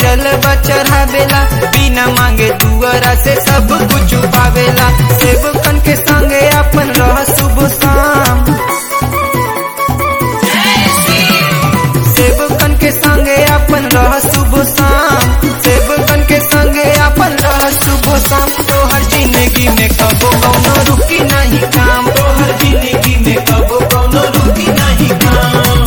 जलवा चढ़ावेला बिना मांगे दुआरा से सब कुछ पावेला सेवकन के संगे अपन रह शुभ शाम सेवकन के संगे अपन रह शुभ शाम सेवकन के संगे अपन रह शुभ शाम तोहर जिंदगी में कबो कौनो रुकी नहीं काम तोहर जिंदगी में कबो कौनो रुकी नहीं काम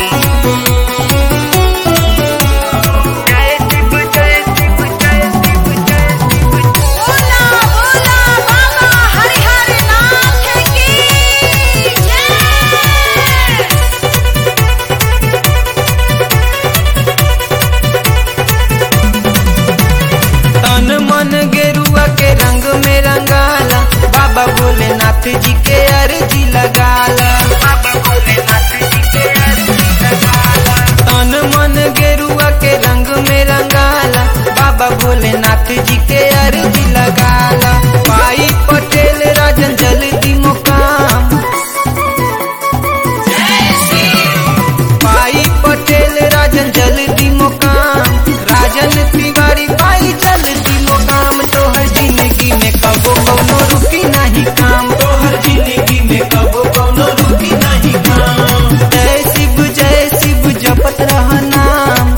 बोला बोला बाबा हरिहर नाथ की जय तन मन गेरुआ के रंग में रंगाला बाबा भोलेनाथ जी के अर्जी लगाला बाबा भोलेनाथ जी के अर्जी लगाला तन मन गेरुआ के रंग में रंगाला बाबा भोलेनाथ जी के अर्जी लगाला भाई पटेल राजन जल्दी मुकाम भाई पटेल राजन जल्दी मुकाम राजन तिवारी भाई जल्दी मुकाम तोहर जिंदगी में कबो कौनो रुकी नहीं काम तोहर जिंदगी में कबो कौनो रुकी नहीं काम जय शिव जय शिव जपत रह नाम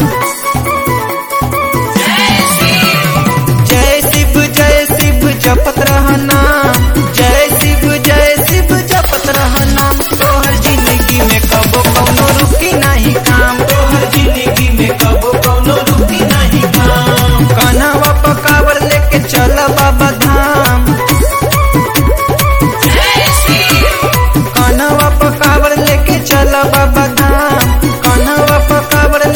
जय शिव जय शिव जपत रह नाम जय शिव जय शिव जपत रह नाम तोहर जिंदगी में कबो कौनो रुकी नहीं काम तोहर जिंदगी में कबो कौनो रुकी नहीं काम कन्हवा पकावर लेके चल बाबा धाम कन्हवा पकावर लेके चल बाबा धाम कन्हवा पकावर